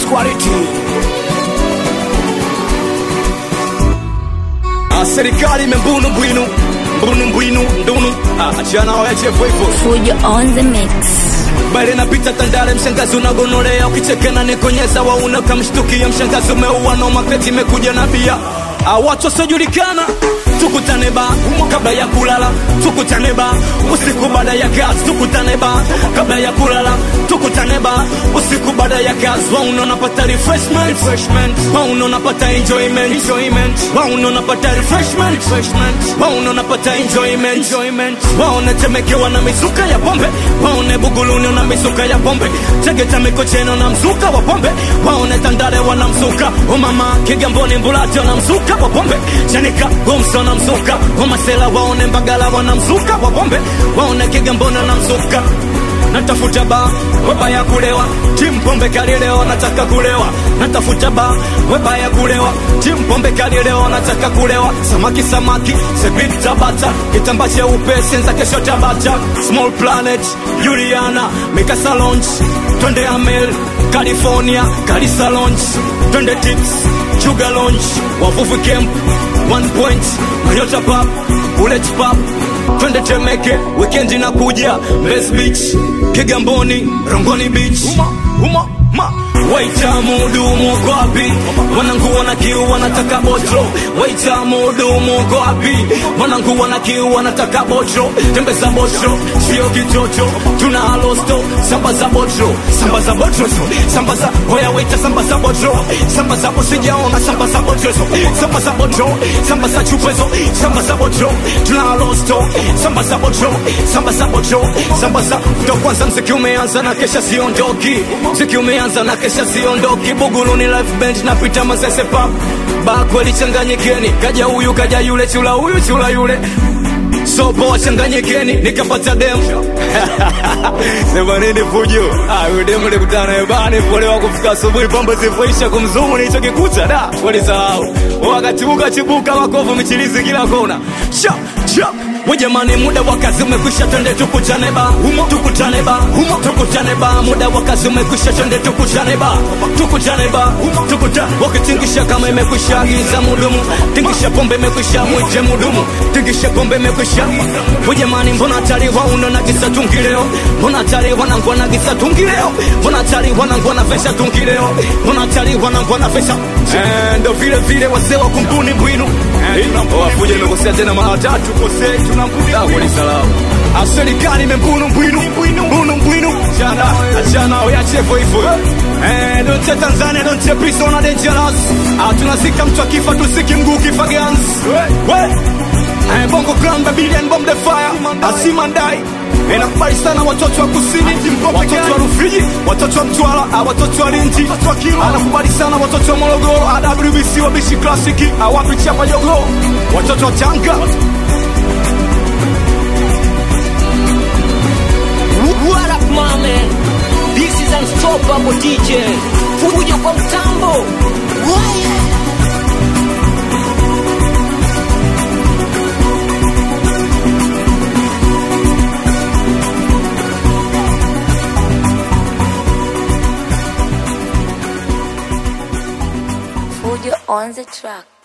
quality. Ah, serikali imembunu bwinu mbunu mbwinu ndunu ah, achana wayache hivyo hivyo Fujo on the mix. bale napita Tandale, mshangazi unagonolea, ukichekena nikonyeza wauna kamshtukia, mshangazi umeua no maketi imekuja na bia Ah, watu wasiojulikana tukutane ba kabla ya kulala, tukutane ba usiku baada ya kazi, tukutane ba kabla ya kulala, tukutane ba usiku baada ya kazi, wauna unapata refreshment, refreshment, wauna unapata enjoyment, enjoyment, wauna unapata refreshment, refreshment, wauna unapata enjoyment, enjoyment, waona temekewa na mizuka ya pombe, waone buguluni na mizuka ya pombe, Tegeta Mikocheni na mzuka wa pombe, waone Tandale wana mzuka, umama Kigamboni Mbulati wana mzuka wa pombe, Chanika Gomso na mzuka, Wamasela waone Mbagala wana mzuka wa pombe, waone Kigamboni na mzuka natafuta ba weba ya kulewa timu pombe kali leo nataka kulewa natafuta ba weba ya kulewa timu pombe kali leo nataka kulewa samaki samaki sebit tabata kitamba cheupe senza kesho tabata small planet juliana mikasa lounge twende amel california kalisa lounge twende tips sugar lounge wavuvi camp one point mayota pub bullet pub twende Temeke, weekend inakuja Mbezi Beach, Kigamboni, Rongoni Beach. Uma, uma, ma. Waita mudumu uko wapi? Wanangu wana kiu wanataka botro. Waita mudumu uko wapi? Wanangu wana kiu wanataka botro. Tembeza botro, sio kitoto. Tuna alosto, samba za botro. Samba za botro, samba za hoya waita samba za botro. Samba za sijaona samba za botro. Samba za botro, samba za chupezo. Samba za botro, tuna alosto. Samba za botro, samba za botro. Samba za ndo kwanza mziki umeanza na kesha siondoki. Mziki umeanza na kesha siondoki. Buguruni live band napita mazese pap. Ba kweli changanyikeni. Kaja huyu kaja yule chula huyu chula yule. Sopo wachanganyikeni nikapata demu sema nini fujo ah, huyu demu nikutana naye bani polewa kufika asubuhi pombe zifuisha kumzumu nilichokikuta da walisahau wakatibuka chibuka makovu michilizi kila kona sha sha we jamani muda wa kazi umekwisha twende tukutane ba humo tukutane ba humo tukutane ba muda wa kazi umekwisha twende tukutane ba tukutane ba humo tukutane wakitingisha kama imekwisha giza mudumu tingisha pombe imekwisha mwite mudumu tingisha pombe imekwisha we jamani mbona tari wauno na kisa tungi leo mbona tari wanangwa na kisa tungi leo mbona tari wanangwa na vesha tungi leo mbona tari wanangwa na vesha Eh, ndo vile vile wazee wa kumbuni bwinu wafuja nimekosea tena mara tatu kosei tunambuni ni salamu serikali imembunu mbwinu mbunu mbwinu jana achana uyache hivyo hivyo Eh, don't say Tanzania, don't say peace, ona dangerous. Ah, tunazika mtu akifa tusiki mguu kifa guns. We, Eh, Bongo Clan, Babylon, Bomb the Fire, Asimandai Inakubali sana watoto wa kusini, watoto wa Rufiji, watoto wa Mtwara, ah, watoto wa Lindi, anakubali sana watoto wa Morogoro, ah, WBC wabishi klasiki, awapi chapa jogo, watoto wa Tanga, What up, my man? This is Unstoppable DJ. Fujo kwa mtambo. Waya. Fujo on the track.